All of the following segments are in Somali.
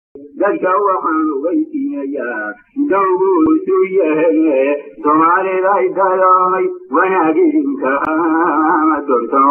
dadka waxaan ogeysiinayaa dowguusu yahay soomaaliday dayoomay wanaagidinka dorto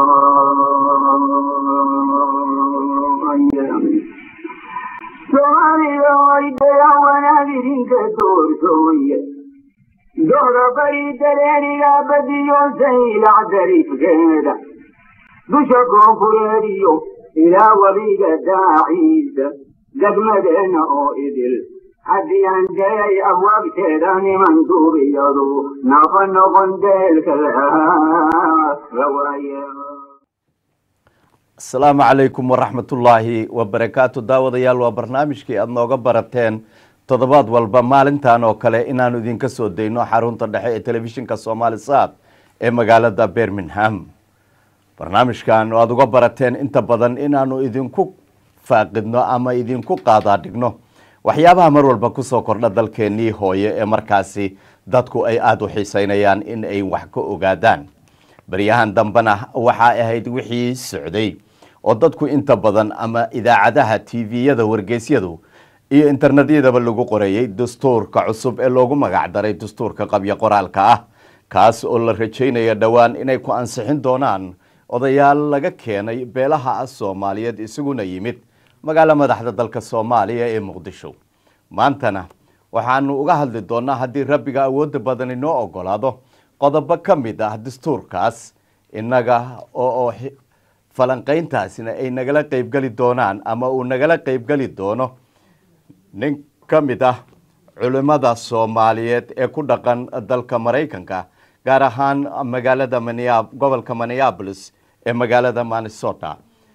soomaaliday daya wanaagidinka doortooye dooda bari dareeriga badiyo saylac darifkeeda dusha koonfureediyo ilaa weliga daaciisa degmadeena oo idil haddii aan dayay abwaabteeda niman duuriyadu nafa noqon deelka lawaaye asalaamu calaykum waraxmatullaahi wabarakaatu daawadayaal waa barnaamijkii aada nooga barateen toddobaad walba maalintan oo kale inaanu idinka soo dayno xarunta dhexe ee telefishinka soomaali saad ee magaalada birmingham barnaamijkan oo aada uga barateen inta badan inaanu idinku faaqidno ama idinku qaadaadhigno waxyaabaha mar walba kusoo kordha dalkeenii hooye ee markaasi dadku ay aada u xiiseynayaan in ay wax ka ogaadaan baryahan dambena waxaa ahayd wixii socday oo dadku inta badan ama idaacadaha tviyada wargeysyadu iyo internetyadaba lagu qoreeyey dastuurka cusub ee loogu magac daray dastuurka qabyo qoraalka ah kaas oo la rajaynaya dhowaan inay ku ansixin doonaan odayaal laga keenay beelaha soomaaliyeed isaguna yimid magaalo madaxda dalka soomaaliya ee muqdisho maantana waxaanu uga hadli doonaa haddii rabbiga awoodda badan inoo ogolaado qodobo ka mid ah dastuurkaas innaga oo falanqayntaasina ay nagala qeybgeli doonaan ama uu nagala qeybgeli doono nin ka mid ah culimada soomaaliyeed ee ku dhaqan dalka maraykanka gaar ahaan magaalada mania gobolka minneapolis ee magaalada minnesota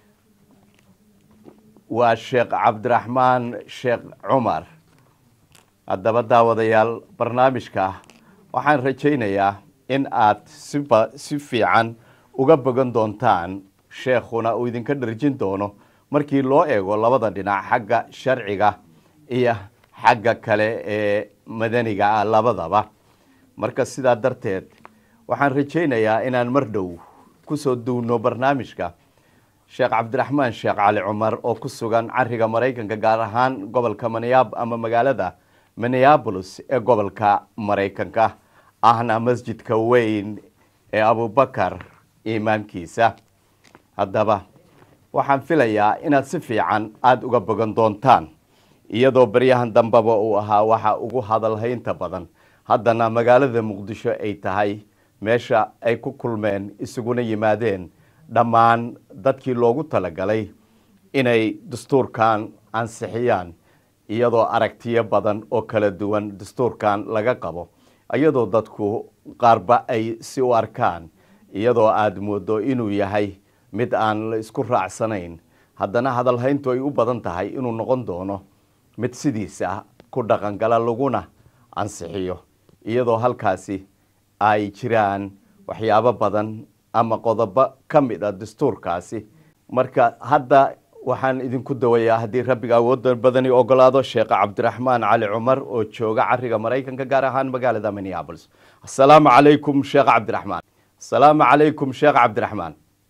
waa sheekh cabdiraxmaan sheekh cumar haddaba daawadayaal barnaamijka waxaan rajaynayaa in aad siba si fiican uga bogan doontaan sheekhuna uu idinka dharjin doono markii loo eego labada dhinac xagga sharciga iyo xagga kale ee madaniga ah labadaba marka sidaa darteed waxaan rajaynayaa inaan mar dhow kusoo duwno barnaamijka sheekh cabdiraxmaan sheekh cali cumar oo ku sugan cariga maraykanka gaar ahaan gobolka mania ama magaalada minneabolis ee gobolka maraykanka ahna masjidka weyn ee abubakar imaamkiisa haddaba waxaan filayaa inaad si fiican aada uga bogan doontaan iyadoo baryahan dambeba uu ahaa waxa ugu hadalhaynta badan haddana magaalada muqdisho ay tahay meesha ay ku kulmeen isuguna yimaadeen dhammaan dadkii loogu talagalay inay dastuurkan ansixiyaan iyadoo aragtiyo badan oo kala duwan dastuurkan laga qabo iyadoo dadku qaarba ay si u arkaan iyadoo aada moodo inuu yahay mid aan la isku raacsanayn haddana hadalhayntu ay u badan tahay inuu noqon doono mid sidiisa ku dhaqangala laguna ansixiyo iyadoo halkaasi ay jiraan waxyaabo badan ama qodobo ka mid a dastuurkaasi marka hadda waxaan idinku dawayaa haddii rabbiga awoodda badani ogolaado sheekh cabdiraxmaan cali cumar oo jooga cariga maraykanka gaar ahaan magaalada minneabolis asalaamu calaykum sheekh cabdiraxmaan asalaamu calaykum sheekh cabdiraxmaan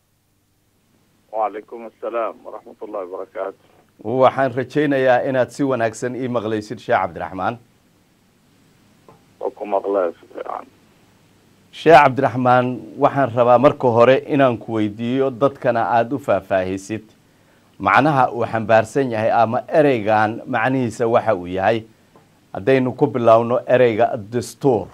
wacalaykum asalaam waraxmat ullahi wabarakaatu waxaan rajaynayaa inaad si wanaagsan ii maqlaysid sheekh cabdiraxmaan oo ku maqlee si fiican sheekh cabdiraxmaan waxaan rabaa marka hore inaan ku weydiiyo dadkana aada u faahfaahisid macnaha uu xambaarsan yahay ama ereygan macnihiisa waxa uu yahay haddaynu ku bilowno ereyga dastuur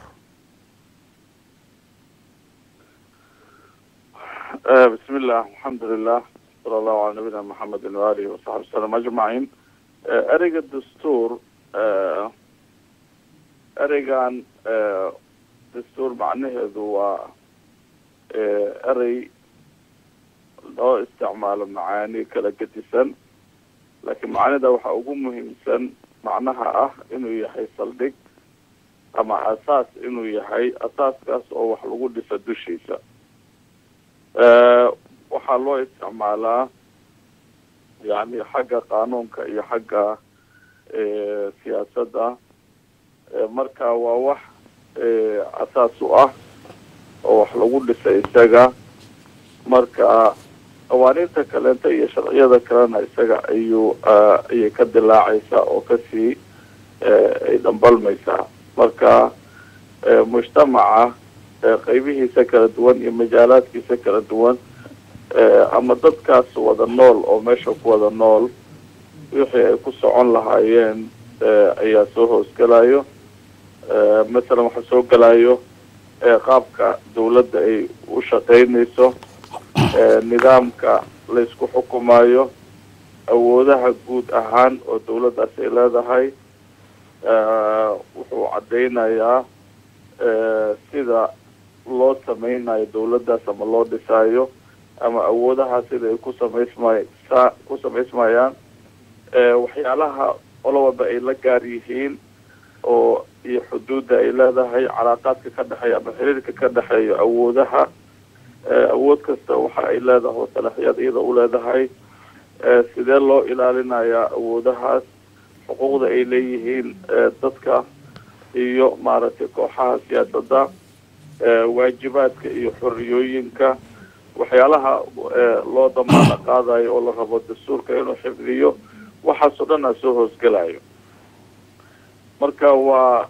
bismi illah alxamdu lilah sala allahu cala nabiyina maxamedin waalihi wasaxbi wasalam ajmaciin ereyga dastuur ereygan dastuur macnaheedu waa erey loo isticmaalo macaani kala gedisan laakiin macnida waxaa ugu muhiimsan macnaha ah inuu yahay saldhig ama asaas inuu yahay asaaskaas oo wax lagu dhisa dushiisa waxaa loo isticmaalaa yani xagga qaanuunka iyo xagga siyaasadda marka waa wax asaas u ah oo wax lagu dhisay isaga marka qawaaniinta kaleenta iyo sharciyada kalena isaga ayuu ayay ka dilaacaysaa oo kasii ay dhambalmaysaa marka mujtamaca qeybihiisa kala duwan iyo majaalaadkiisa kala duwan ama dadkaas wada nool oo meesha ku wada nool wixii ay ku socon lahaayeen ayaa soo hoosgelayo masalan waxaa soo gelayo qaabka dawladda ay u shaqaynayso nidaamka laysku xukumayo awoodaha guud ahaan oo dawladdaas ay leedahay wuxuu caddaynayaa sida loo sameynayo dawladdaas ama loo dhisaayo ama awoodaha sida ay ku samaysmay sa ku samaysmayaan waxyaalaha olowalba ay la gaar yihiin oo iyo xuduudda ay leedahay calaaqaadka ka dhexeeya ama xiriirka ka dhexeeya awoodaha awood kasta waxa ay leedahay oo salaxiyad iyada u leedahay sidee loo ilaalinayaa awoodahaas xuquuqda ay leeyihiin dadka iyo maaragtay kooxaha siyaasadda waajibaadka iyo xoriyooyinka waxyaalaha loo damaano qaadayo oo la rabo dastuurka inuu xifdiyo waxaasoo dhan aa soo hoosgelayo marka waa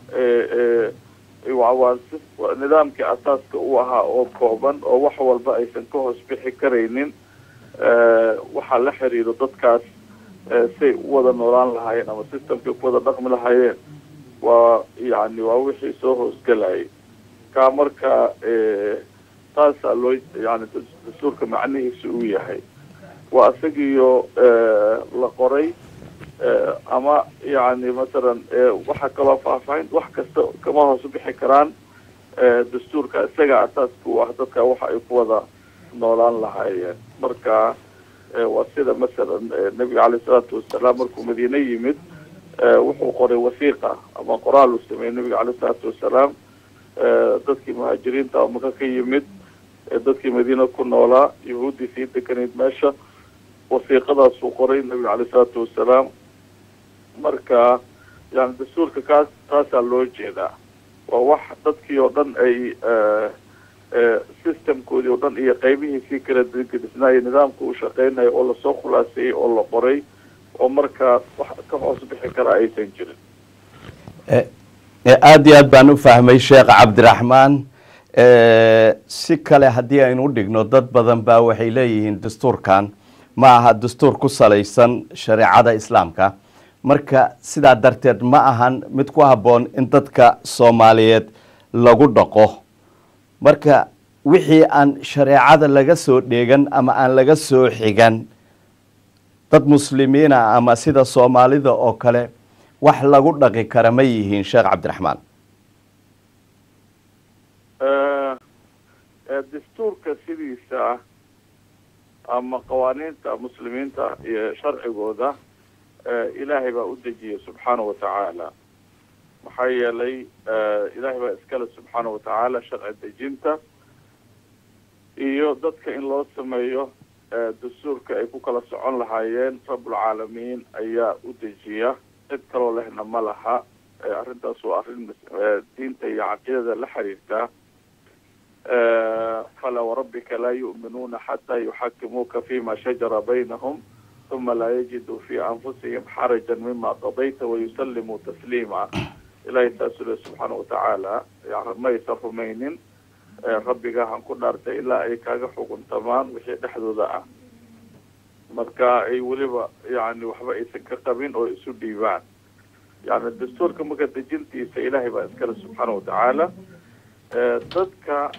waa nidaamkii asaaska u ahaa oo kooban oo wax walba aysan ka hoos bixi karaynin waxaa la xiriiro dadkaas say u wada noolaan lahaayeen ama systemkay ku wada dhaqmi lahaayeen waa yani waa wixii soo hoosgelayay kaa marka taasaa loo yani dastuurka macnihiisa uu yahay waa isagiyo la qoray ama yani masalan waxaa kaloo faahfaahin wax kasta kama hoos bixi karaan dastuurka isaga asaaska u ah dadka waxa ay ku wada noolaan lahaayeen marka waa sida masalan nebiga caleyh isalaatu wasalaam markuu madiine yimid wuxuu qoray wasiiqa ama qoraal uu sameeyey nebiga caleyh isalaatu wasalaam dadkii muhaajiriinta oo maka ka yimid dadkii madiina ku noolaa yahuuddii sii deganayd meesha wasiiqadaasuu qoray nebiga caleyh isalaatu wasalaam marka yani dastuurka kaas taasaa loo jeedaa waa wax dadkii oo dhan ay systemkoodii oo dhan iyo qeybihiisii kala gedisnaayo nidaamka uu shaqeynayo oo lasoo khulaaseeyey oo la qoray oo markaa wax ka hoos bixi kara aysan jirin aada iyo aad baan u fahmay sheekh cabdiraxmaan si kale haddii aynu u dhigno dad badan baa waxay leeyihiin dastuurkan ma aha dastuur ku salaysan shareecada islaamka marka sidaa darteed ma ahan mid ku habboon in dadka soomaaliyeed lagu dhaqo marka wixii aan shareecada laga soo dheegan ama aan laga soo xigan dad muslimiina ama sida soomaalida oo kale wax lagu dhaqi kara ma yihiin sheekh cabdiraxmaan dastuurka sidiisa ama qawaaniinta muslimiinta iyo sharcigooda ilaahay baa u dejiyay subxaana wa tacaala maxaa yeelay ilaahay baa iskale subxaana wa tacaala sharci dejinta iyo dadka in loo sameeyo dastuurka ay ku kala socon lahaayeen rabulcaalamiin ayaa u dejiya cid kaloo lehna ma laha arrintaas waa arrin diinta iyo caqiidada la xiriirta fala warabbika laa yu'minuuna xataa yuxakimuuka fima shajara baynahum uma laa yajiduu fi anfusihim xarajan mima qadayta wayusallimuu tasliima ilahay saasuu le subxaana watacaala ma aysan rumaynin rabbigahan ku dhaartay ilaa ay kaaga xuguntamaan wixii dhexdooda ah marka ay weliba yani waxba aysan ka qabin oo isu dhiibaan yani dastuurka marka dejintiisa ilaahay baa iskale subxaana watacaala dadka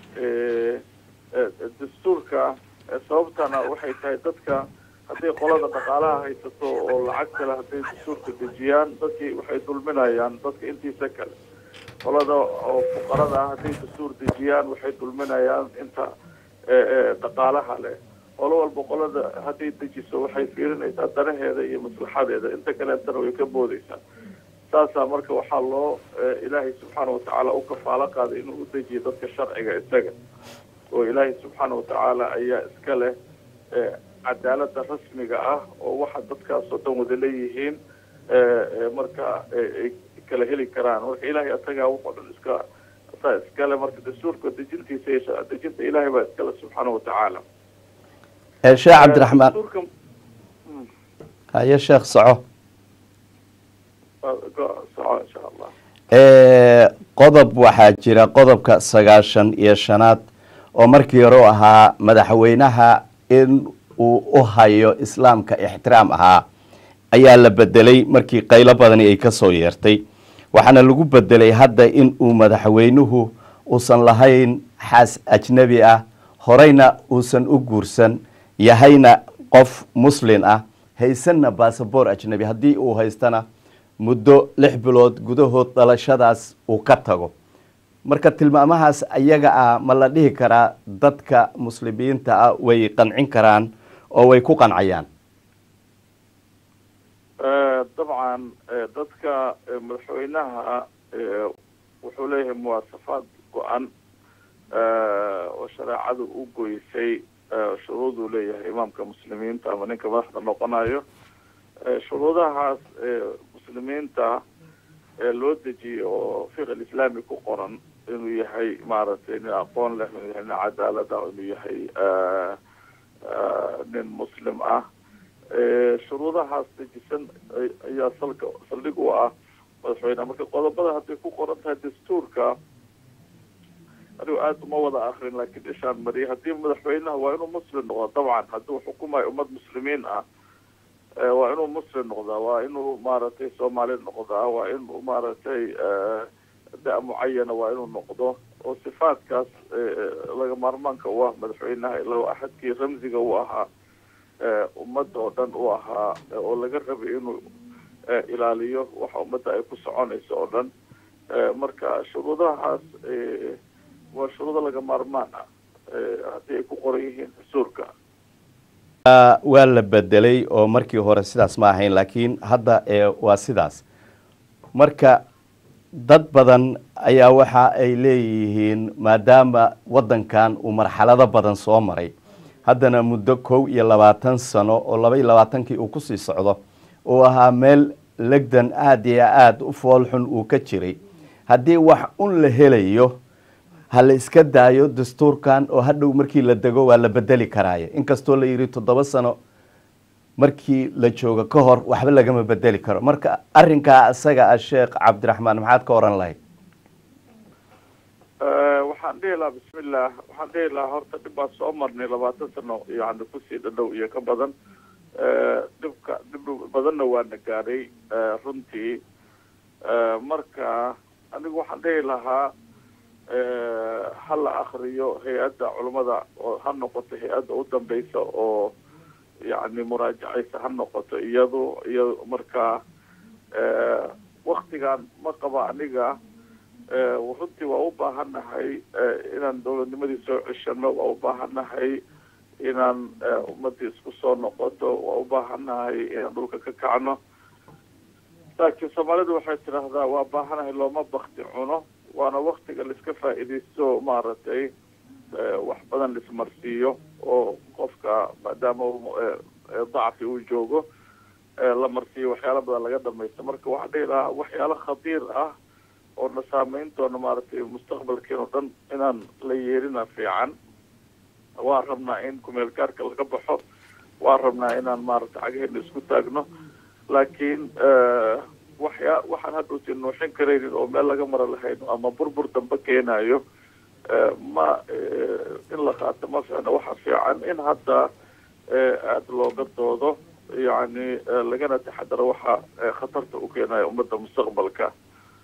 dastuurka sababtana waxay tahay dadka hadday qolada dhaqaalaha haysato oo lacag kale hadday dastuurka dejiyaan dadkii waxay dulminayaan dadka intiisa kale qolada oo fuqarada ah hadday dastuur dejiyaan waxay dulminayaan inta dhaqaalaha leh qolo walba qolada hadday dejiso waxay fiirinaysaa danaheeda iyo maslaxadeeda inta kaleetana way ka boodeysaa saasaa marka waxaa loo ilaahay subxaana watacaala u kafaalo qaaday inuu u dejiyo dadka sharciga isaga oo ilaahay subxaana watacaala ayaa iska leh cadaalada rasmiga ah oo waxa dadkaas oo dhan wada leeyihiin marka ay kala heli karaan marka ilahay asagaa wuxoo dhan iska saa iskale marka dastuurka dejintiisa iyo dejinta ilahay baa iskale subxaana watacaala Eh, sheekh cabdiraxmaan dastuurka haye sheekh soco go- soco insha allah Eh, qodob waxaa jira qodobka sagaashan iyo shanaad oo markii hore u ahaa madaxweynaha in uu u hayo islaamka ixtiraam ahaa ayaa la bedelay markii qaylo badani ay kasoo yeertay waxaana lagu bedelay hadda in uu madaxweynuhu uusan lahayn xaas ajnebi ah horeyna uusan u guursan yahayna qof muslin ah haysanna basaboor ajnebi haddii uu haystana muddo lix bilood gudahood dhalashadaas uu ka tago marka tilmaamahaas ayaga ah ma la dhihi karaa dadka muslimiinta ah way qancin karaan oo way ku qancayaan Eh, dabcan eh, dadka eh, madaxweynaha eh, wuxuu leeyahay muwaasafaad go-an eh, oo shareecadu u goysay eh, shuruuduu leeyahay imaamka muslimiinta ama ninka madaxda noqonayo Eh, shuruudahaas eh, muslimiinta ee loo dejiyey oo fiq alislaami ku qoran inuu yahay maaragtay nin aqoon leh inuu yahay nin cadaalad ah inuu yahay eh, eh, nin muslim ah Eh, shuruudahaas dejisan ay- ayaa salka saldhig u ah madaxweyneha marka qodobada hadday ku qoran tahay dastuurka anigu aada uma wada akrin laakiin ishaan mariyay haddii madaxweynaha waa inuu muslim noqdo dabcan hadduu xukumayo ummad muslimiin ah eh, waa inuu muslim noqdaa waa inuu maaragtay soomaali noqdaa waa inuu maaragtay eh, da- mucayana waa inuu noqdo oo sifaadkaas eh, laga maarmaanka u ah madaxweynaha ilaa axadkii ramsiga u ahaa eh, ummadda oo dhan u ahaa eh, oo laga rabay inuu eh, ilaaliyo waxa ummadda ay ku soconayso oo dhan Eh, marka shuruudahaas eh, waa shuruudo laga maarmaan ah eh, haddii ay ku qoran yihiin dastuurka Ah, waa la bedelay oo markii hore sidaas ma ahayn laakiin hadda ee waa sidaas marka dad badan ayaa waxa ay leeyihiin maadaama waddankan uu marxalado badan soo maray haddana muddo kow iyo labaatan sano oo laba iyo labaatankii uu kusii socdo uu ahaa meel legdan aada iyo aada u foolxun uu ka jiray haddii wax un la helayo ha la iska daayo dastuurkan oo hadhow markii la dego waa la bedeli karaaye inkastoo la yidhi toddoba sano markii la joogo ka hor waxba lagama bedeli karo marka arinkaa isaga ah sheekh cabdiraxmaan maxaad ka oran lahayd Eh, waxaan dhihi lahaa bismillah waxaan dhihi lahaa horta dhib baan soo marnay labaatan sano yani kusii dhadhow iyo ka badan Eh, dhibka dhib badanna waana gaadhay eh, runtii Eh, marka anigu waxaan dhihi lahaa eh, ha la akriyo hay-adda culummada oo ha noqoto hay-adda u dambeysa oo yani muraajacaysa ha noqoto iyadu iyo marka eh, waktigan ma qaba aniga Eh, runtii waa u baahannahay eh, inaan dowladnimadii soo ceshano waa u baahannahay inaan eh, ummadii isku soo noqoto waa u baahannahay inaan dhulka ka kacno laakiin soomaalidu waxay tidhaahdaa waa baahanahay looma bakti cuno waana waktiga laiska faa'iidaysto maaragtay eh, wax badan laismarsiiyo oo qofka maadaama uu, eh, eh, dacfi uu joogo eh, la marsiiyo waxyaalo badan laga dhamaysto marka waxaan dhihi lahaa waxyaalo khatiir ah oo na saameyn doono maaragtay mustaqbalkeen oo dhan inaan la yeerina fiican waan rabnaa in kumeel gaarka laga baxo waan rabnaa inaan maaragtay cagaheena isku taagno laakiin waxyaa waxaan hadhowti nuuxin karaynin oo meel laga mara lahayn ama burbur dambe keenayo eh, ma eh, in la qaato ma fiicna waxa fiican in hadda eh, aada looga doodo yacni eh, lagana taxadaro waxa eh, khatarta u keenayo ummadda mustaqbalka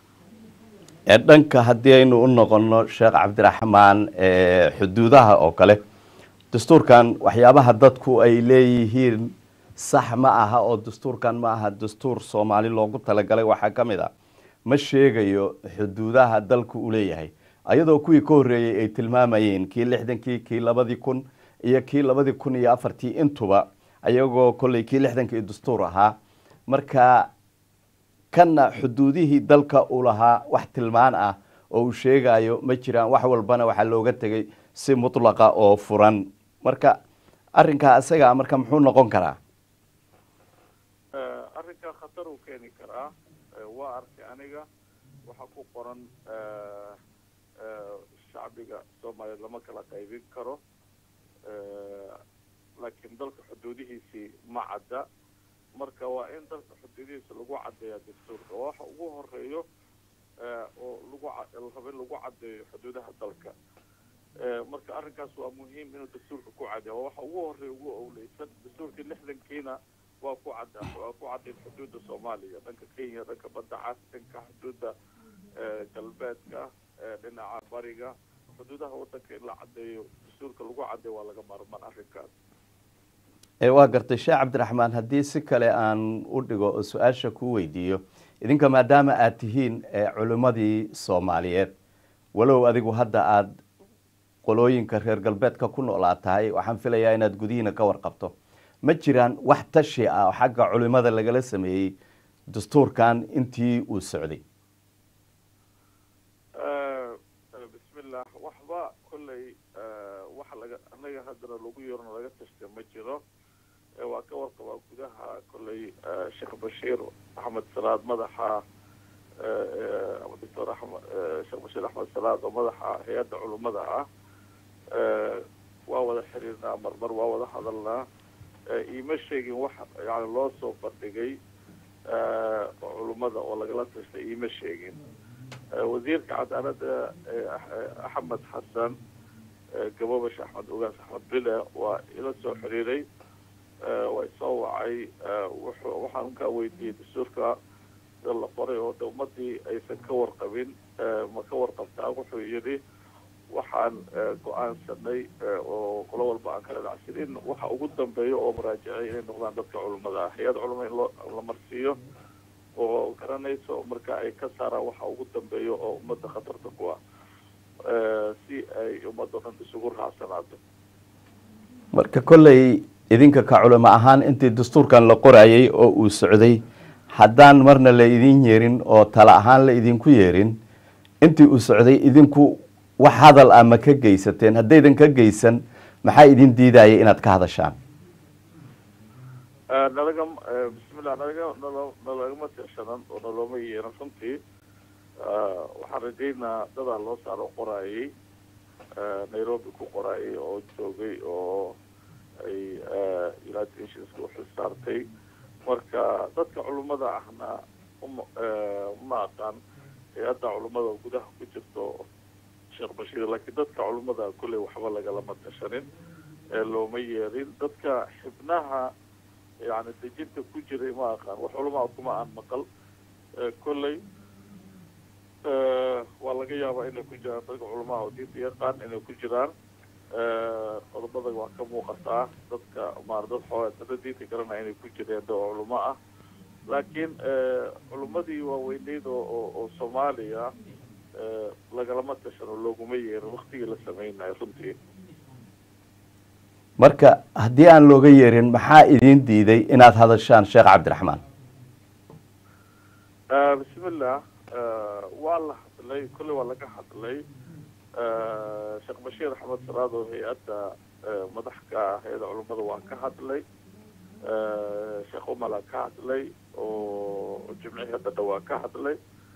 ee dhanka haddii aynu u noqono sheekh cabdiraxmaan ee xuduudaha oo kale dastuurkan waxyaabaha dadku ay leeyihiin sax ma aha oo dastuurkan ma aha dastuur soomaali loogu talagalay waxaa ka mid a ma sheegayo xuduudaha dalku uu leeyahay ayadoo kuwii ka horreeyey ay tilmaamayeen kii lixdankii kii labadii kun iyo kii labadii kun iyo afartii intuba ayagoo kolley kii lixdankii dastuur ahaa marka kanna xuduudihii dalka uu lahaa wax tilmaan ah oo uu sheegayo ma jiraan wax walbana waxaa looga tegay si mutlaqa oo furan marka arrinkaa isaga marka muxuu noqon karaa arrinkaa khatar uu keeni karaa waa arkay aniga waxaa ku qoran shacbiga soomaaliya lama kala qaybin karo laakiin dalka xuduudihiisii ma cadda marka waa in dalka xuduudihiisa lagu caddeeya dastuurka waa waxa ugu horeeyo oo lagu rabo in lagu caddeeyo xuduudaha dalka marka arrinkaas waa muhiim inuu dastuurka ku caddeeya waa waxa ugu horeeya ugu owleysan dastuurkii lixdankiina waa ku cadda waa ku caddayn xuduudda soomaaliya dhanka kenya dhanka badda cas dhanka xuduudda galbeedka dhinaca bariga xuduudaha wadanka in la caddeeyo dastuurka lagu caddeeyo waa laga maarmaan arrinkaas waa gartay sheekh cabdiraxmaan haddii si kale aan u dhigo oo su-aasha ku weydiiyo idinka maadaama aada tihiin culimmadii soomaaliyeed walow adigu hadda aada qolooyinka reer galbeedka ku noolaa tahay waxaan filayaa inaad gudihiina ka warqabto ma jiraan wax tashi ah oo xagga culimada lagala sameeyey dastuurkan intii uu socday bismillah waxba kolley waxa laga anaga haddana lagu yeerno laga tashta ma jiro waa ka warqabaa gudaha kolley sheekh bashiir axmed salaad madaxa doctor amed sheekh bashiir axmed salaad oo madaxa hay-adda culummada ah waa wada xiriirnaa marmar waa wada hadalnaa iima sheegin wax yani loo soo bandhigay culummada oo lagala tashtay iima sheegin wasiirka cadaaladda axmed xasan gabobash axmed ogaas axmed bile waa ila soo xiriiray waa isoo wacay wuxuu waxaan kaa weydiiyey dastuurka sida la qoray oo de ummadii aysan ka warqabin ma ka warqabtaa wuxuu yidhi waxaan go-aansanay oo qolo walba aan kala dhacsin in waxa ugu dambeeyo oo muraajicay inay noqdaan dadka culimada ah hay-ad culima in loo la marsiiyo oo garanayso marka ay ka saaraan waxa ugu dambeeyo oo ummadda khatarta ku ah si ay ummadda dhan isugu raacsanaato marka kolley idinka ka culimo ahaan intii dastuurkan la qorayay oo uu socday haddaan marna la idin yeerin oo tala ahaan la idinku yeerin intii uu socday idinku wax hadal ah ma ka geysateen haddaydan ka geysan maxaa idin diidayay inaad ka hadashaan nalaga bismillah nalaga nalo nalagama tirshanan oo nalooma yeeran runtii waxaan rajaynaa dadaa loo saaro qoraayay nairobi ku qoraayay oo joogay oo ay united nationska uxil saartay marka dadka culummada ahna uma ma aqaan hay-adda culummada gudaha ku jirto sheekh bashiir laakiin dadka culummada kolley waxba lagalama tashanin looma yeerin dadka xibnaha yani dejinta ku jiray ma aqaan wax culamaa kuma aan maqal kolley waa laga yaabaa inay ku jiraan dadka culamaa oo diinta yaqaan inay ku jiraan qodobada waa ka muuqataa dadka maar dad xoogaa dada diinta garanaya inay ku jireen da oo culamo ah laakiin culimadii waaweyneyd oo oo soomaaliya lagalama tashano looguma yeerin waktigii la sameynayo runtii marka haddii aan looga yeerin maxaa idin diiday inaad hadashaan sheekh cabdiraxmaan bismillah waa la hadlay kolley waa laga hadlay sheekh bashiir axmed salaad oo hay-adda madaxka hay-adda culummada waa ka hadlay sheekh umala ka hadlay oo jimcihii hadda dhawaa ka hadlay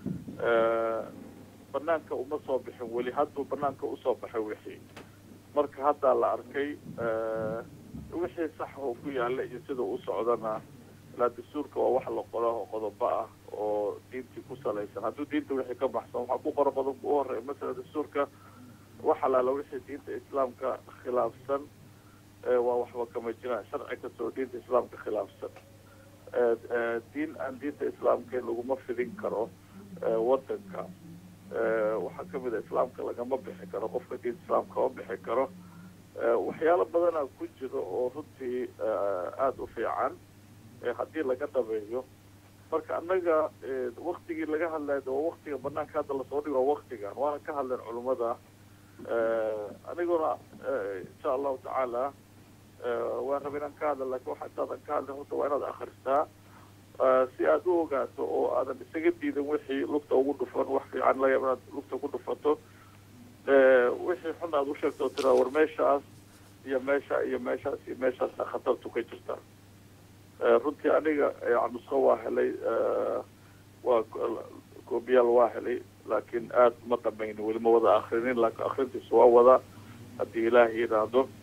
banaanka uma soo bixin weli hadduu banaanka usoo baxay wixii marka haddaa la arkay wixii sax oo ku yaala iyo sida u socdana ilaa dastuurka waa wax la qora oo qodobo ah oo diintii ku salaysan hadduu diinta wixii ka baxsan waxaa ku qora qodobka u horeeya masala dastuurka wax alaala wixii diinta islaamka khilaafsan waa waxba kama jiraan sharci kastoo diinta islaamka khilaafsan diin aan diinta islaamka laguma fidin karo wadanka waxaa kamid a islaamka lagama bixi karo qofka diinta islaamka kama bixi karo waxyaalo badana ku jiro oo runtii aada u fiican haddii laga dhabeeyo marka annaga waktigii laga hadlayo waa waktiga banaanka hadda lasoo dhigo waa waktigan waana ka hadleen culummada aniguna insha allahu tacaala waan raba inaan ka hadla lakin waxa intaadan ka hadlin horta waa inaad akristaa si aad u ogaato oo aadan isaga diidin wixii lugta ugu dhufan wax fiican laga yaaba inaad lugta ku dhufato wixii xun aad usheegto oo tiraa war meeshaas iyo meesha iyo meeshaas iyo meeshaasa khatartu ka jirta runtii aniga nusko waa helay waa koobiyaal waa helay laakiin aada ma dhamayn weli ma wada akrinin laakiin akrintiisa waa wada haddii ilaaha yidhaahdo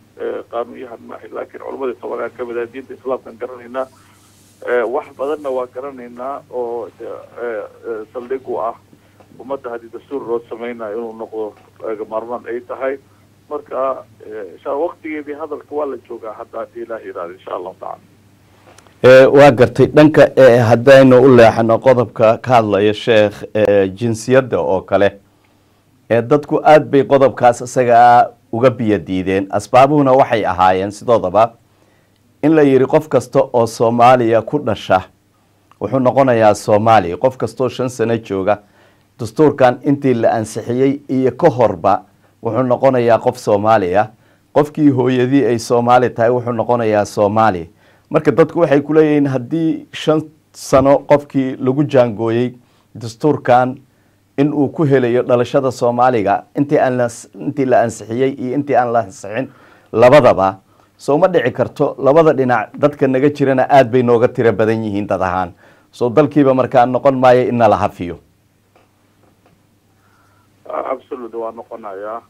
qaanuunyahan maaha laakiin culamadii tobanaan kamid ah diinta islaamkaan garanaynaa wax badanna waa garanaynaa oo saldhig u ah ummadda haddii dastuur loo samaynayo inuu noqdo laga maarmaan ay tahay marka insha waktigeedii hadalka waa la joogaa hadda haddii ilaah yidhahdo insha allahu tacala waa gartay dhanka haddaynu u leexano qodobka ka hadlaya sheekh jinsiyadda oo kale dadku aada bay qodobkaas isagaa uga biyo diideen asbaabuhuna waxay ahaayeen sidoodaba in la yidhi qof kasta oo soomaaliya ku dhasha wuxuu noqonayaa soomaaliya qof kastaoo shan sano jooga dastuurkan intii la ansixiyey iyo ka horba wuxuu noqonayaa qof soomaaliya qofkii hooyadii ay soomaali tahay wuxuu noqonayaa soomaaliya marka dadku waxay ku leeyihiin haddii shan sano qofkii lagu jaangooyey dastuurkan in uu ku helayo dhalashada soomaaliga intii aan la intii la ansixiyey iyo intii aan la ansixin labadaba soo ma dhici karto labada dhinac dadka naga jirana aada bay nooga tiro badan yihiin dad ahaan soo dalkiiba markaa noqon maayo in nala hafiyo absolut waa noqonayaa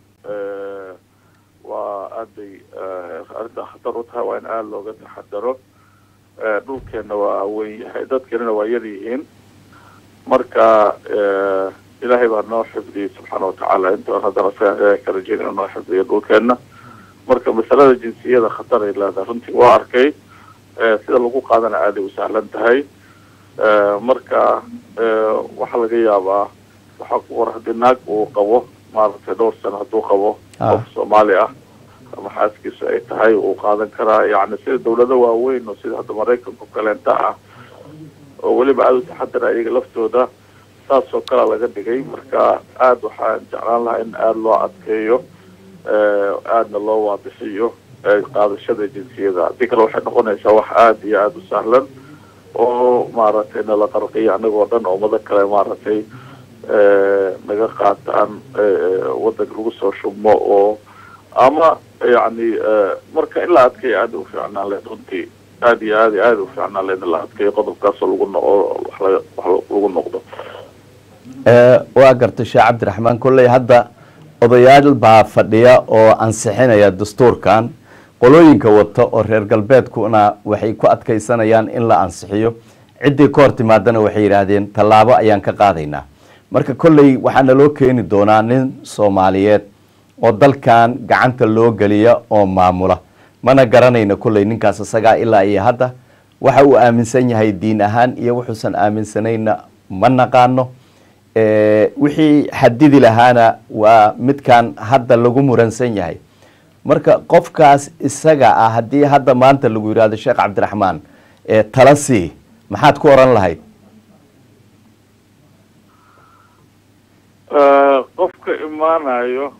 waa aad bay arrinta khatar u tahay waa in aada looga taxadaro dhulkeenna waa weyn yahay dadkeenana waa yar yihiin marka ilaahay baa noo xifdiyey subxaana watacaala intaan haddana sigaan ilaahay ka rajeynaya noo xifdiyo dhulkeenna marka masalada jinsiyada khatar ay leedahay runtii waa arkay sida lagu qaadana aaday u sahlan tahay marka waxaa laga yaabaa waxaa ku qor haddii naag uu qabo maaragtay dhowr sano hadduu qabo qof soomaali ah ama xaaskiisu ay tahay uu qaadan karaa yani sida dawlado waaweyn oo sida hadda maraykanka kaleenta ah oo weliba aada u taxadara iyaga laftooda saas oo kalea laga dhigay marka aada waxaan jeclaan lahaa in aada loo adkeeyo aadna loo waadixiyo qaadashada jinsiyada haddii kale waxay noqonaysaa wax aada iyo aada u sahlan oo maaragtay nala qarqiyo anagoo dhan oo ummado kale maaragtay naga qaataan wadanka lagu soo shubmo oo ama yani marka in la adkeeyo aada u fiicnaan leed runtii aada iyo aad aada u fiicnaan leed in la adkeeyo qodobkaasoo lagu noqo wax lagu noqdo waa gartay sheekh cabdiraxmaan kolley hadda odayaal baa fadhiya oo ansixinaya dastuurkan qolooyinka wata oo reer galbeedkuna waxay ku adkaysanayaan in la ansixiyo ciddii ka hor timaadana waxay yidhaahdeen tallaabo ayaan ka qaadaynaa marka kolley waxaa naloo keeni doonaa nin soomaaliyeed oo dalkan gacanta loo geliya oo maamula mana garanayna kolley ninkaas isagaa ilaa iyo hadda waxa uu aaminsan yahay diin ahaan iyo wuxuusan aaminsanayna ma naqaano wixii xadidi lahaana waa midkan hadda lagu muransan yahay marka qofkaas isaga ah haddii hadda maanta lagu yidhahdo sheekh cabdiraxmaan tala sii maxaad ku oran lahayd qofka imaanayo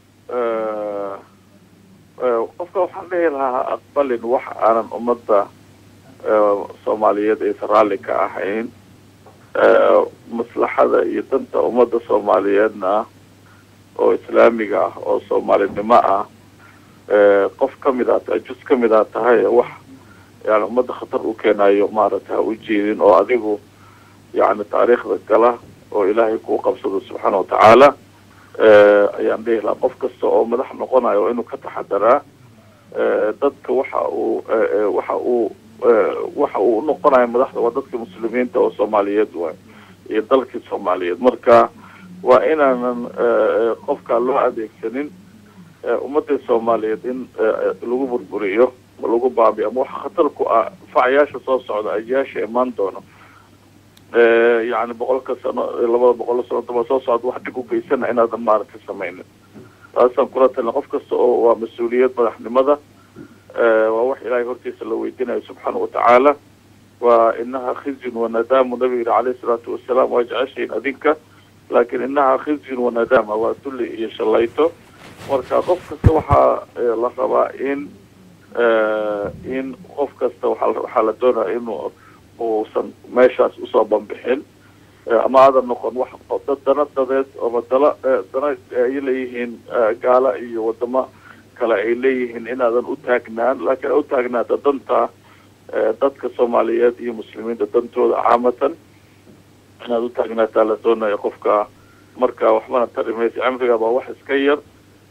qofka waxaan dhihi lahaa aqbalin wax aanan ummadda soomaaliyeed aysan raalli ka ahayn maslaxada iyo danta ummadda soomaaliyeedna oo islaamiga ah oo soomaalinimo ah qof kamid a jus kamid a tahay wax yani ummadda khatar u keenayo maaragtay ha u jeedin oo adigu yani taariikhda gala oo ilaahay kuu qabsado subxaana watacaala ayaan dhihi lahaa qof kasta oo madax noqonayo waa inuu ka taxadaraa dadka waxa uu waxa uu waxa uu unoqonayo madaxda waa dadka muslimiinta oo soomaaliyeed waay iyo dalkii soomaaliyeed marka waa inaanan qofkaa loo adeegsanin ummadii soomaaliyeed in lagu burburiyo lagu baabiyo ama waxa khatar ku ah facyaasha soo socda ajiyaasha imaan doono yani boqolka sano labada boqol sano daba soo socda wax dhib u geysana inaadan maaragtay samaynin taasaan kula talina qof kasta oo waa mas-uuliyad madaxnimada waa wax ilaahay hortiisa la weydiinayo subxaana watacaala waa inaha khizyun wanadamu nabiga yiri caleyhi salaatu wasalaam waa jeceshahin adinka laakin inaha khizyun wanadama waa dulli iyo shalayto marka qof kasta waxaa la rabaa in in qof kasta waxaa la doonaya inuu uusan meeshaas usoo banbixin ama aadan noqon wax dad dana dadeed ama dala dana ay leeyihiin gaala iyo wadamo kale ay leeyihiin inaadan u taagnaan laakiin u taagnaata danta dadka soomaaliyeed iyo muslimiinta dantooda caamatan inaad u taagnaataa la doonaya qofka marka waxbana tari maysa cimriga baa wax iska yar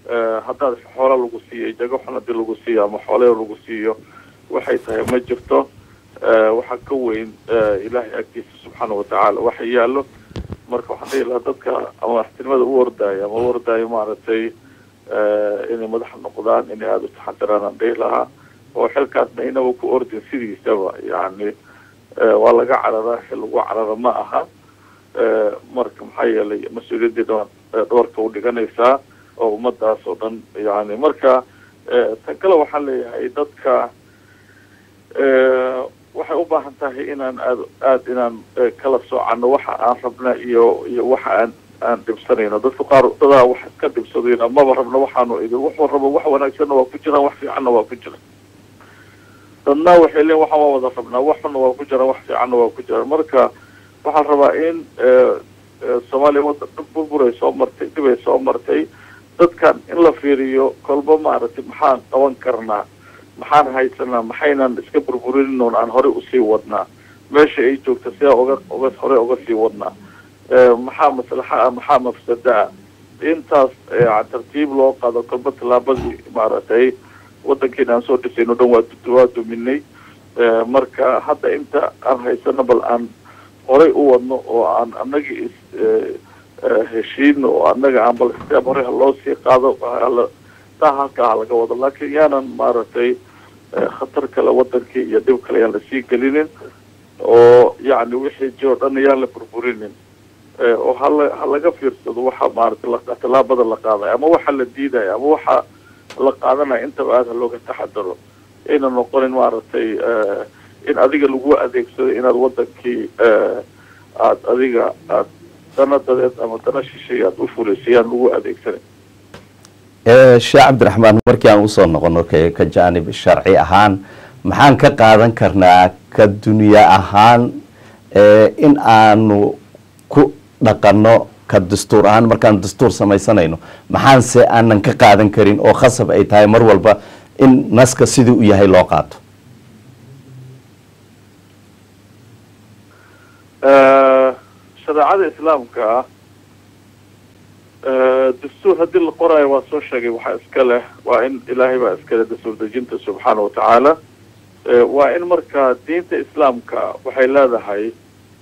haddaad xoolo lagu siiyo jago xun haddii lagu siiyo ama xooleo lagu siiyo waxay tahay ma jirto waxaa ka weyn ilaahay agtiisa subxaana watacaala waxa yaallo marka waxaan dhihi lahaa dadka ama madaxtinimada u ordaayo ama u ordaayo maaragtay inay madaxa noqdaan inay aada u taxadiraan aan dhihi lahaa oo xilkaasna inaba ku ordin sidiisaba yani waa laga cararaa xil lagu carara ma aha marka maxaa yeelay mas-uuliyaddii dha dhabarka u dhiganaysaa oo ummadaas oo dhan yani marka tan kale waxaan leeyahay dadka waxay u baahan tahay inaan aad aada inaan kala soocano waxa aan rabna iyo iyo waxa aan aan dhibsanayno dadka qaar dadaa wax iska dhibsadayna maba rabna waxaanu idin wuxuu rabo wax wanaagsanna waa ku jiraan wax fiicanna waa ku jira dadna waxay leeyiin waxaan waa wada rabnaa wax xunna waa ku jiraan wax fiicanna waa ku jiraan marka waxaan rabaa in soomaaliya waddan burburay soo martay dhibay soo martay dadkan in la fiiriyo kolba maaragtay maxaan qaban karnaa maxaan haysanaa maxaynan iska burburinin oon aan horey usii wadnaa meesha ay joogta sidaa oga oga horey oga sii wadnaa maxaa maslaxa ah maxaa mafsada ah intaas tartiib loo qaado kolba tallaabadii maaragtay waddankeena aan soo dhisayno dhan waa waa duminay marka hadda inta aan haysano bal aan horey u wadno oo aan annaga is heshiino oo annaga aan bal steeb horey haloo sii qaado taa halkaa laga wado laakiin yaanan maaragtay khatar kale wadankii iyo dhib kale yaan lasii gelinin oo yacni wixii jiro dhan yaan la burburinin oo hala ha laga fiirsado waxa maaragtay tallaabada la qaadayo ama waxa la diidayo ama waxa la qaadanaya intaba aada looga taxadaro ayna noqonin maaragtay in adiga lagu adeegsado inaad wadankii aad adiga aad dana dadeed ama dana shishay aad u fulisay yaan lagu adeegsanin sheekh cabdiraxmaan markii aan usoo noqono ka jaanib sharci ahaan maxaan ka qaadan karnaa ka dunya ahaan in aanu ku dhaqanno ka dastuur ahaan markaan dastuur samaysanayno maxaanse aanan ka qaadan karin oo khasab ay tahay mar walba in naska sidii u yahay loo qaato shareecada islaamka dastuur haddii la qoraayo waa soo sheegay waxaa iska leh waa in ilaahay baa iska leh dastuur dejinta subxaana watacaala waa in marka diinta islaamka waxay leedahay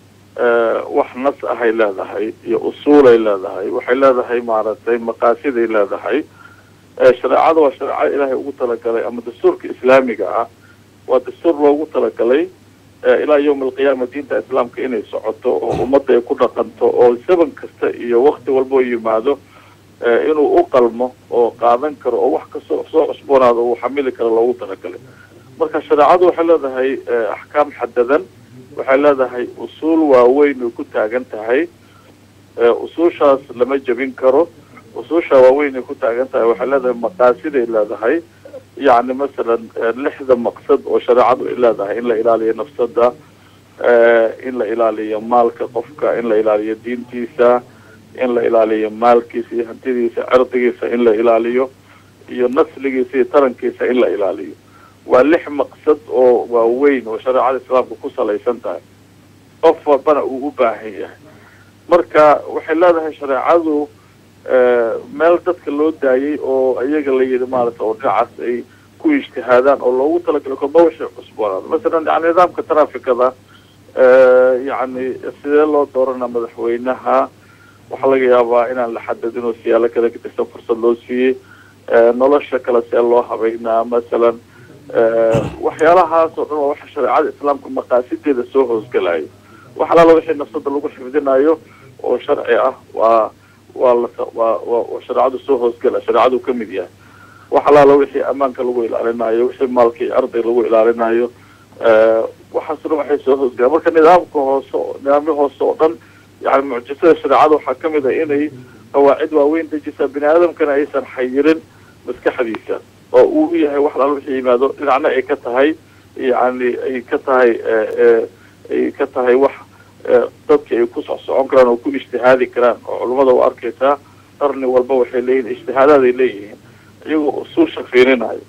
wax nas ahay leedahay iyo usuulay leedahay waxay leedahay maaragtay maqaasiday leedahay shareecada waa shareecada ilaahay ugu talagalay ama dastuurka islaamiga ah waa dastuur loogu talagalay ilaa yawma alqiyaama diinta islaamka inay socoto oo ummadda ay ku dhaqanto oo zaman kasta iyo wakti walboo yimaado inuu u qalmo oo qaadan karo oo wax kastoo soo cusboonaado uu xamili karo loogu talagalay marka shareecadu waxay leedahay axkaam xadadan waxay leedahay usuul waaweyn ay ku taagan tahay usuushaas lama jebin karo usuusha waaweyn ay ku taagan tahay waxay leedahay maqaasiday leedahay yacni masalan lixda maqsad oo shareecadu ay leedahay in la ilaaliyo nafsada in la ilaaliyo maalka qofka in la ilaaliyo diintiisa in la ilaaliyo maalkiisa iyo hantidiisa cirdigiisa in la ilaaliyo iyo nasligiisa iyo tarankiisa in la ilaaliyo waa lix maqsad oo waaweyn oo shareecada islaamka ku salaysan tahay qof walbana uu u baahan yahay marka waxay leedahay shareecadu meel dadka loo daayay oo iyaga la yidhi maarata oo dhinacaas ay ku ijtihaadaan oo loogu talagalay kolba waxay cusboonaada masalan yani nidaamka trafikada yani sidee loo dooranaa madaxweynaha waxaa laga yaabaa inaan la xadadin oo siyaalo kala gedisan fursad loo siiyey nolosha kale see loo habeynaa masalan waxyaalahaas oo dhan waa waxa shareecada islaamka maqaasideeda soo hoosgalayo wax alaala wixii nafsada lagu xifdinayo oo sharci ah waa waa la waa waa shareecadu soo hoosgala shareecadu ka mid yahay wax alaala wixii ammaanka lagu ilaalinayo wixii maalka iyo arday lagu ilaalinayo waxaasna waxay soo hoosgalaan marka nidaamka hoose nidaamyo hoose oo dhan yani mucjisada shareecada waxaa kamid ah inay qawaacid waaweyn dejisaa bini aadamkana aysan xayirin maskaxdiisa oo uu yahay wax alaala wixii yimaado dhinacna ay ka tahay yani ay ka tahay ay ka tahay wax dadka ay ku socsocon karaan oo ku ijtihaadi karaan oo culummada u arkaysaa qarni walba waxay leeyihin ijtihaadaaday leeyihiin iyagoo usuusha fiirinayo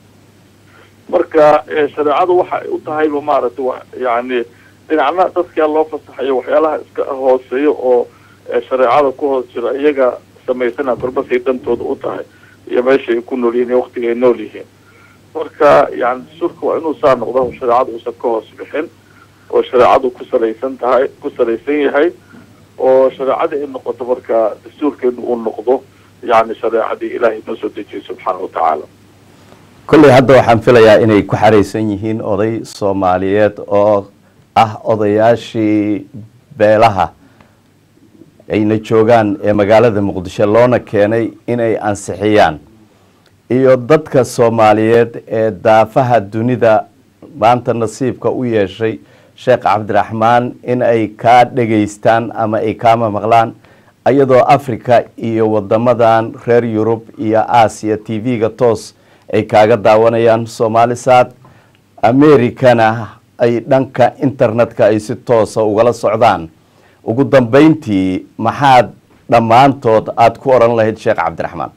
marka shareecadu waxa ay u tahayba maaragtay wa yani dhinacna dadkaa loo fasaxayo waxyaalaha iska hooseeyo oo shareecada ku hoos jira iyaga samaysana korbasay dantooda u tahay iyo meesha ay ku nool yihiin iyo waktiga ay nool yihiin marka yani dastuurka waa inuu saa noqdo shareecada uusan ka hoos bixin oo shareecadu ku salaysan tahay ku salaysan yahay oo shareecadii ay noqoto marka dastuurkeenu uu noqdo yani shareecadii ilaahay noo soo dejiyey subxaana watacaala kolley hadda waxaan filayaa inay ku xaraysan yihiin oday soomaaliyeed oo ah odayaashii beelaha ayna joogaan ee magaalada muqdisho loona keenay inay ansixiyaan iyo dadka soomaaliyeed ee daafaha dunida maanta nasiibka u yeeshay sheekh cabdiraxmaan in ay kaa dhegaystaan ama ay kaama maqlaan iyadoo africa iyo wadamadan reer yurub iyo aasiya t v-ga toos ay kaaga daawanayaan somaalisad americana ay dhanka internetka ay si toosa ugala socdaan ugu dambeyntii maxaad dhammaantood aada ku odhan lahayd sheekh cabdiraxmaan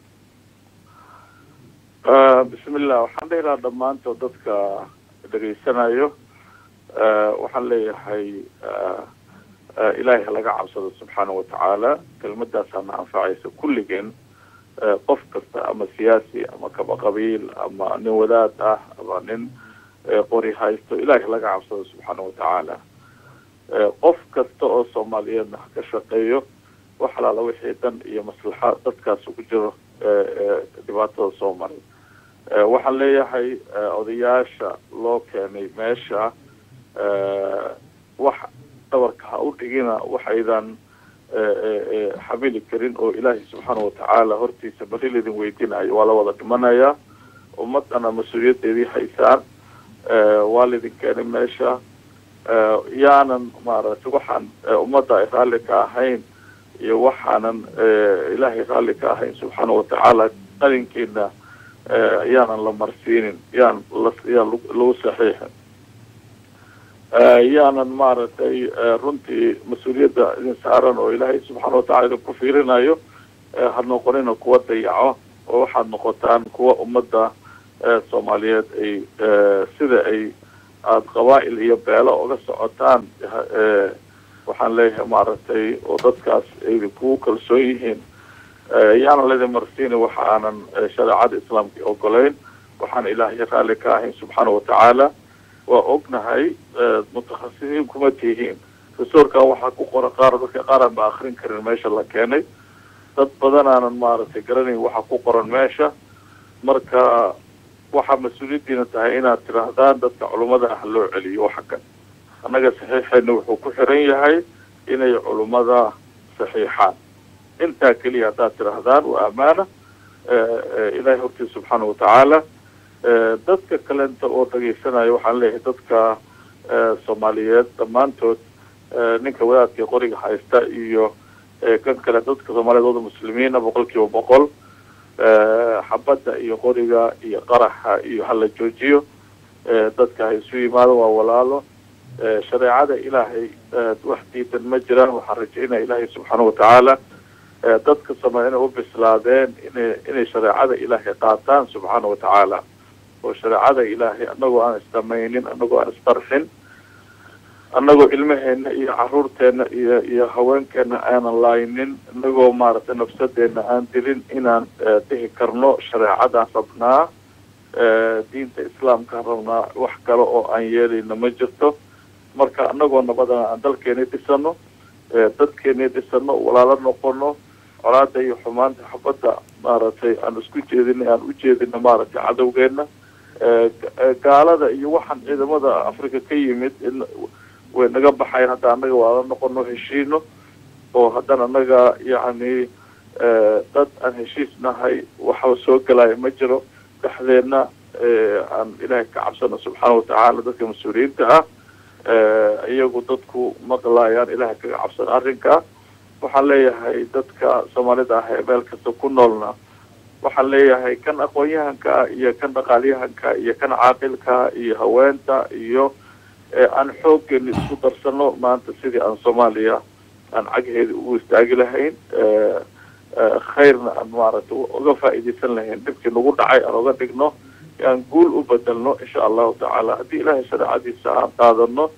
bismillah waxaan leeyahaa dhammaantood dadka dhegaysanayo waxaan leeyahay ilaahay laga cabsado subxaana watacaala kelmadaasaana anfacaysa kulligeen qof kasta ama siyaasi ama kaba qabiil ama nin wadaad ah ama nin qori haysto ilaahay laga cabsado subxaana watacaala qof kasta oo soomaaliyeedna ha ka shaqeeyo wax alaala wixii dan iyo maslaxa dadkaas ugu jiro dhibaatada soo maray waxaan leeyahay odayaasha loo keenay meesha wax dhabarka ha u dhigina waxaydan xamili karin oo ilaahay subxaana watacaala hortiisa bari laydin weydiinayo waa la wada dhimanayaa ummadana mas-uuliyadeedii haysaan waa laydin keenay meesha yaanan maaragtay waxaan ummadda ay raalli ka ahayn iyo waxaanan ilaahay raalli ka ahayn subxaana watacaala qalinkiina yaanan la marsiinin yaan layaan lagu saxiixin yaanan maaragtay runtii mas-uuliyadda idin saaran oo ilaahay subxaana watacala idin ku fiirinayo ha noqonina kuwa dayaco oo waxaad noqotaan kuwa ummadda soomaaliyeed ay sida ay aada qabaa'il iyo beelo uga socotaan waxaan leeyahay maaragtay oo dadkaas ay kugu kalsoon yihiin yaanan laydin marsiini waxa aanan shareecada islaamka ogolayn waxaan ilaahay raalli ka ahayn subxaana watacaala waa ognahay mutakhasisiin kuma tihiin dastuurkan waxaa ku qoran qaar dadka qaaraan ba akrin karin meesha la keenay dad badan aanan maaragtay garanayn waxa ku qoran meesha marka waxaa mas-uuliyaddiina tahay inaad tidhaahdaan dadka culummada ah loo celiyo waxa kan annaga saxiixeena wuxuu ku xiran yahay inay culummada saxiixaan intaa keliya haddaad tidhaahdaan waa amaana ilaahay hortiisa subxaana watacaala dadka kalenta oo dhagaysanayo waxaan leeyahay dadka soomaaliyeed dhammaantood ninka wadaadka qoriga haysta iyo kan kale dadka soomaaliyeed wada muslimiina boqol kiiba boqol xabadda iyo qoriga iyo qaraxa iyo hala joojiyo dadka ha isu yimaado waa walaalo shareecada ilaahay wax diidan ma jiraan waxaan rajaynaya ilaahay subxaana watacaala dadka soomaliya inay u bislaadeen inay inay shareecada ilaahay qaataan subxaana watacaala oo shareecada ilaahay anagoo aan isdamaynin anagoo aan istarxin anagoo ilmaheena iyo caruurteena iyo iyo haweenkeena aanan laaynin inagoo maaragtay nafsadeena aan dilin inaan dhihi karno shareecadaan rabnaa diinta islaamkaan rabnaa wax kale oo aan yeelayna ma jirto marka anagoo nabadana aan dalkeeni dhisano dadkeeni dhisano walaalo noqono colaada iyo xumaanta xabadda maaragtay aan isku jeedino aan u jeedino maaragtay cadowgeena gaalada iyo waxaan ciidamada africa ka yimid in way naga baxayn hadda annaga waala noqono heshiino oo haddana annaga yacni dad aan heshiis nahay waxa soo gelaya ma jiro dhexdeedna aan ilaahay ka cabsano subxaana watacaala dadka mas-uuliyiinta ah iyagu dadku maqlaayaan ilaahay kaga cabsano arrinka waxaan leeyahay dadka soomaalida ah ee meel kasta ku noolna waxaan leeyahay kan aqoon-yahanka iyo kan dhaqaalyahanka iyo kan caaqilka iyo haweenta iyo aan xooggeena isku darsano maanta sidii aan soomaaliya aan cagheeda ugu istaagi lahayn khayrna aan maaragtay uga faa'iidaysan lahayn dhibkii nagu dhacay aan uga dhigno aan guul u bedelno insha allahu tacaala haddii ilaahay shareecadiisa aan qaadano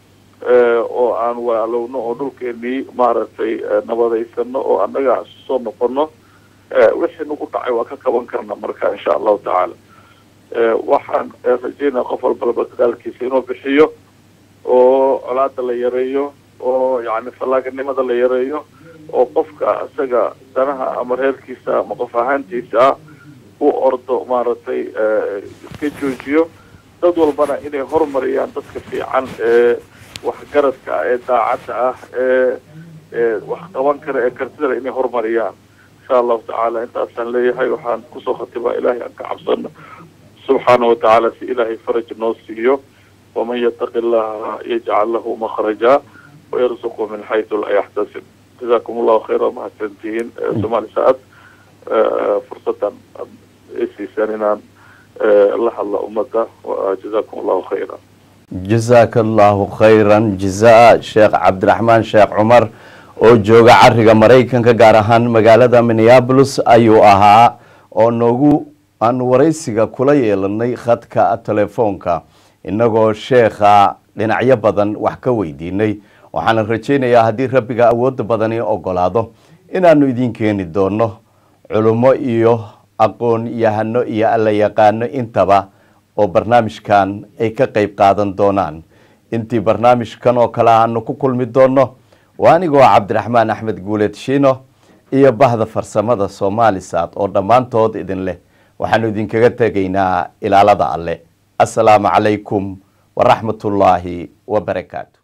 oo aan waalowno oo dhulkeenii maaragtay nabadaysano oo annaga soo noqono wixii nagu dhacay waa ka qaban karna marka insha allahu tacaala waxaan rajeynaya qof walbalaba dadaalkiisa inuu bixiyo oo colaada la yareeyo oo yani fallaaganimada la yareeyo oo qofka isaga danaha ama reerkiisa ama qof ahaantiisa ah u ordo maaragtay iska joojiyo dad walbana inay horumariyaan dadka fiican ee waxgaradka ah ee daacadda ah ee ee wax qaban kara ee kartidana inay horumariyaan insha allahu tacaala intaasaan leeyahay waxaan kusoo khatibaa ilaahay aan ka cabsano subxaana wa tacaala si ilaahay faraj noo siiyo waman yataqi allaha yajcal lahu makhraja wayarzuqu min xaytu laa yaxtasib jazakum allahu khayra mahadsantihiin somaali saad fursadan aad isiisaan inaan la hadla ummadda jazakum allahu khayra jazaaka allahu khayran jazaa sheekh cabdiraxmaan sheekh cumar oo jooga cariga maraykanka gaar ahaan magaalada minneabolis ayuu ahaa oo noogu aanu waraysiga kula yeelanay khadka telefoonka inagoo sheekha dhinacyo badan wax ka weydiinay waxaana rajaynayaa haddii rabbiga awoodda badani ogolaado inaanu idin keeni doono culummo iyo aqoon yahano iyo alla yaqaano intaba oo barnaamijkan ay ka qeyb qaadan doonaan intii barnaamijkan oo kale aanu ku kulmi doono waa anigoo cabdiraxmaan axmed guuleed shiino iyo bahda farsamada soomalisad oo dhammaantood idin leh waxaanu idinkaga tegaynaa ilaalada alle assalaamu calaykum waraxmatullaahi wabarakaatu